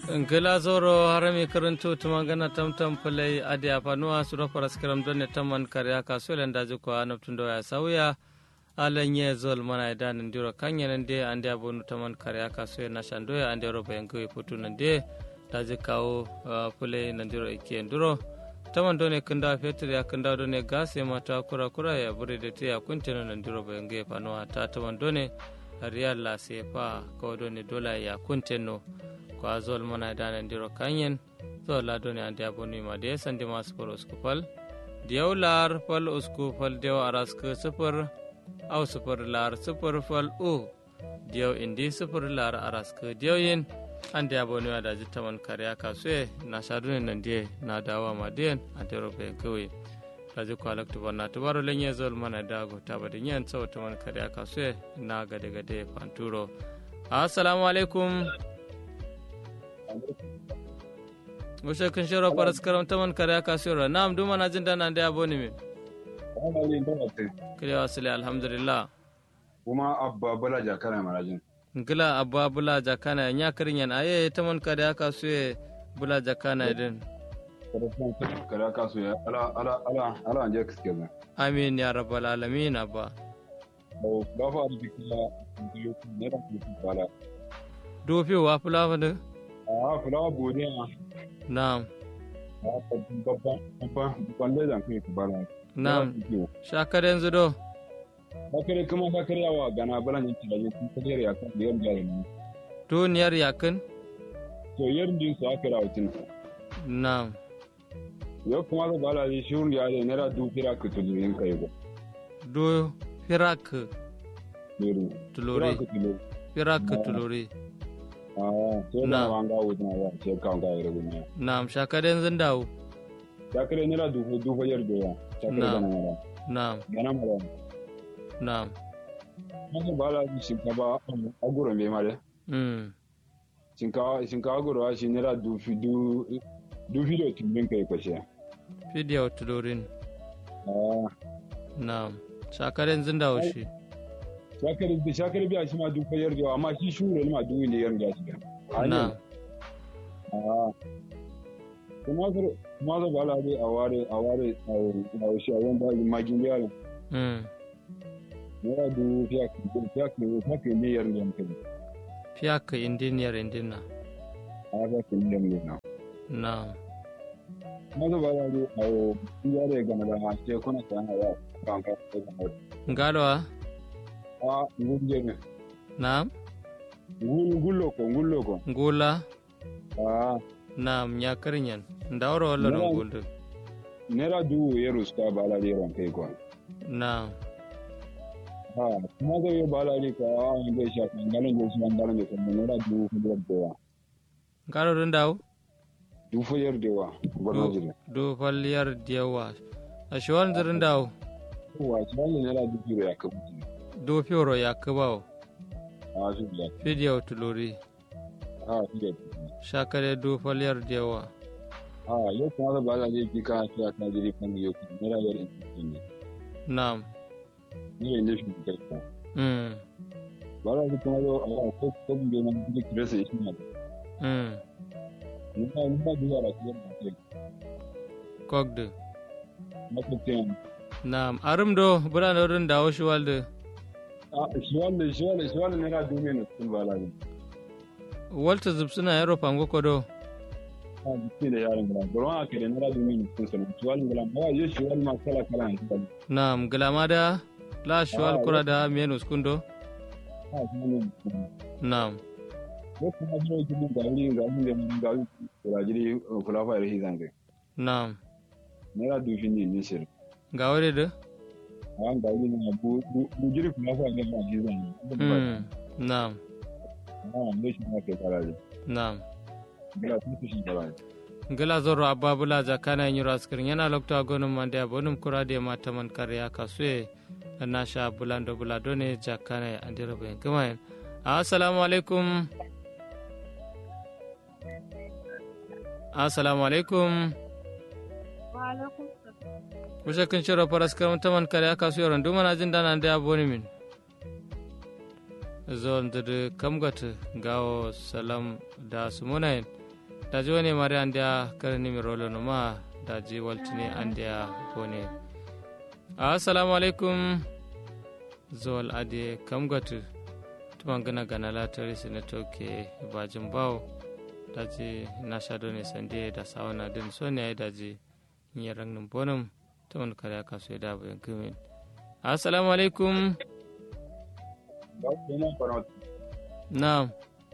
ngila zoro harami karanto tumangana tamtam pulai adi apanuwa suro paraskaram donne tamman karya kasuelen daji ko anaptundo ya sauya alanye zol mana idan ndiro kanya nande ande abonu taman karya kasuye na shandoya ande roba yango putu nande daji kawo pulai nandiro ikie nduro taman done kunda fetur ya kunda done gas ya mata kura kura ya bure da te ya kuntino nandiro ba yango panuwa ta taman done riyal la sefa kawo done dola ya kuntino ko a zol mana dana ndiro kanyen zo la doni ande aboni ma de sandi mas por uskupal diyaw lar fal uskupal diyaw arask sufur aw sufur lar sufur fal u diyaw indi sufur lar arask diyaw yin ande aboni ma da jittaman kariya kasue na shadune nan de na dawa ma de ande robe kwe raji ko alak tubar tubaro lenye zol mana dago tabadi nyen so taman kariya kasue na gade gade panturo assalamu alaikum Gushe kun shiro faras karam taman kare aka sura. Na'am duma na jin dana da yabo ne me. Kire wasile alhamdulillah. Kuma abba bala jakana marajin. Ngila abba bula jakana nya karin yan aye taman kare aka suye bula jakana din. Kare aka suye ala ala ala ala anje kiske ba. Amin ya rabbal alamin abba. Ba fa da kila ne da kila. Dofi wa fulafa da? a fulawa godiya Na'am. babban babban lejan kai ku bara Na'am. Shakar yanzu do? Bakare kuma bakare yawa gana balan yin tilaje sun kare ya kan yar jari ne. Duniyar yakin? To yar din su aka rawo tin. Na'am. Yau kuma da bala ji shurun ya da naira du fira ka tulu yin kai go. Do firak Lori. tulori. Firak tulori. Ah, sai da wanga wuta ya ce kan ga yare gunya. Na'am shakar yanzu dawo. Bakare naira du du fa yar da ya. Na'am. Na'am. Gana mara. Na'am. Haka bala ji shinkafa a gurin bai mare. Mm. Shinkafa shinkafa gurwa shi naira du fi du du fi da tumbin kai kwashe. Fidiyar tulorin. Ah, Na'am. Shakar yanzu dawo shi. shakar da shakar biya shi ma duk fayar da amma shi shure ne ma duk ne yar da shi. Na'am. Ah. Kuma zar kuma zar bala dai a ware a ware a shi a wanda magin da yaron. Mm. Naira du fiya fiya fiya fiya ne yar da kai. Fiyaka indiniyar indina. A ga kin da ne na. Na'am. Kuma zar bala dai a yare ga na ma ce kuna san ya kan ka da Ngalwa? a nguje ne Na'am. ngul ngullo ko ngullo ko Ngula? a Na'am nyakarnyan. Ndawro wala Na'am. nguldu. nera du yero ska bala ri ron kai ko Na'am. ha kuma da yo bala ri ka a nge sha kan galan je shi galan je ko nera du fu yer de wa Ngalo dun dawo? du fu yer de wa barna jire Do falliyar diyawa. A shiwan zirin dawo? wa shi ne nera du kiro ya ka mutu Do fioro ya kubawo. a shi ya Fidiyar tulori. a shi ya Shakare do falliyar diyawa. a yo kuma da bala ri ki ka shi ka jiri kan yo ki nera yer in ne Na'am. ni ne shi ka ka Mm. bala ri kuma yo a ko ko bi ne ni ki rasa shi ne Mm. ni ba ni ba du ya ra ki ne Kogdu. na ko ten Na'am. Arum do bura da wurin dawo shi walde. shi wannan shi wannan shi wannan nera du ne sun bala ri Walta zubsuna yaro fango kodo. a jiki da yaron gila bari wani aka da nera du ne sun sanin shi wannan gila ba yo shi wannan ma kala kala ne shi Na'am. Gilamada la shiwal kura da menus kundo. ha shi ne Na'am. ko kuma jiro jiro ga wuri ga wuri da mun ga wuri kula jiri kula fa da hizan kai Na'am. nera du shi ne ne shi Ga wuri da? an ga wuri na bu bu jiri kula fa da hizan Mm. Na'am. ha ne shi ma kai kala Na'am. gila sun shi kala gila zorro ababula jakana nyiro askirin yana lokta gonum mande abonum kurade mata man karya kasue nasha bulando buladone jakana andiro ben kamayen assalamu alaikum assalamu alaikum kusa kin shiro paras kam taman karya kasue ron dumana jin dana ande aboni min zon de kamgat gawo salam da sumunayen daji wani mari an da karni mi rolo no ma daji waltini an da bone assalamu alaikum zol ade kam gatu tuman gana gana latari sina toke bajin bawo daji na shado ne sande da sawana din so ne daji yin rangin bonum tuman kare aka so da bayan kumin assalamu alaikum na'am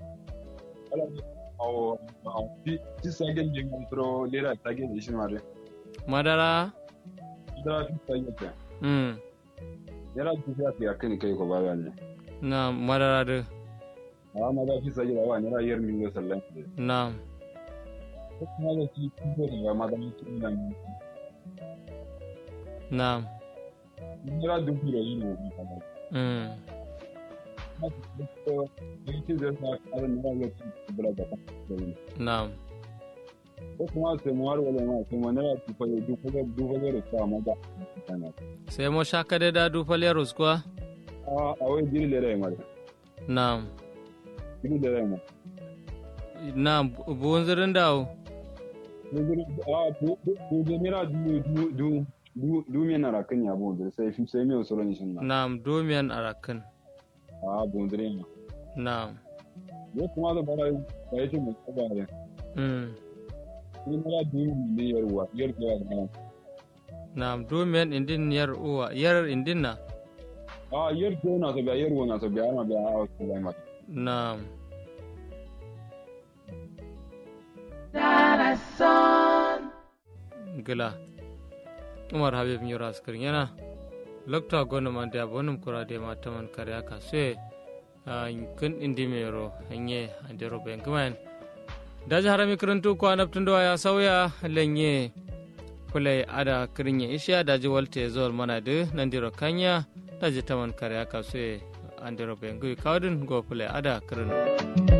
awo ti sagen je ngro lera sagen ishin mare madara da ti sagen ta mm lera ti sa ti akin kai ko baba ne na'am madara da a ma da ti sagen da wa ne ra yer min sallan na'am ko kuma da ti ko da ma da ti nan na'am ni ra du biro yi no mm ti da sa ka ne ra ti bra da na'am ko kuma sai mu har wala ma sai mu ne ra ti fa du ko du ko da sa ma da sai mo shakade da du falerus kuwa a a wai diri lera mare na'am diri lera ma na'am bunzirin dawo a bu bu bu mira du du du du du me na rakan ya bu sai fi sai me solo ni shin na na'am domiyan arakan a bu dire ma na'am yo kuma da bara ba yace mu ba ne mm ni mira du ne yarwa yar ko ya na na'am domiyan indin yar uwa yar indin na a yar ko na so ba yar wo na so ba na ba a ko ba ma na'am gila umar habib nyura askar yana lokta gona man da bonum kura de ma taman kare aka se kun indi mero hanye andero ben kuman daji harami karantu ko anabtun do ya sauya lenye kulai ada kirinye isha daji walte zol mana de nandiro kanya daji taman kare aka se andero ben gui kawdin go kulai ada kirinu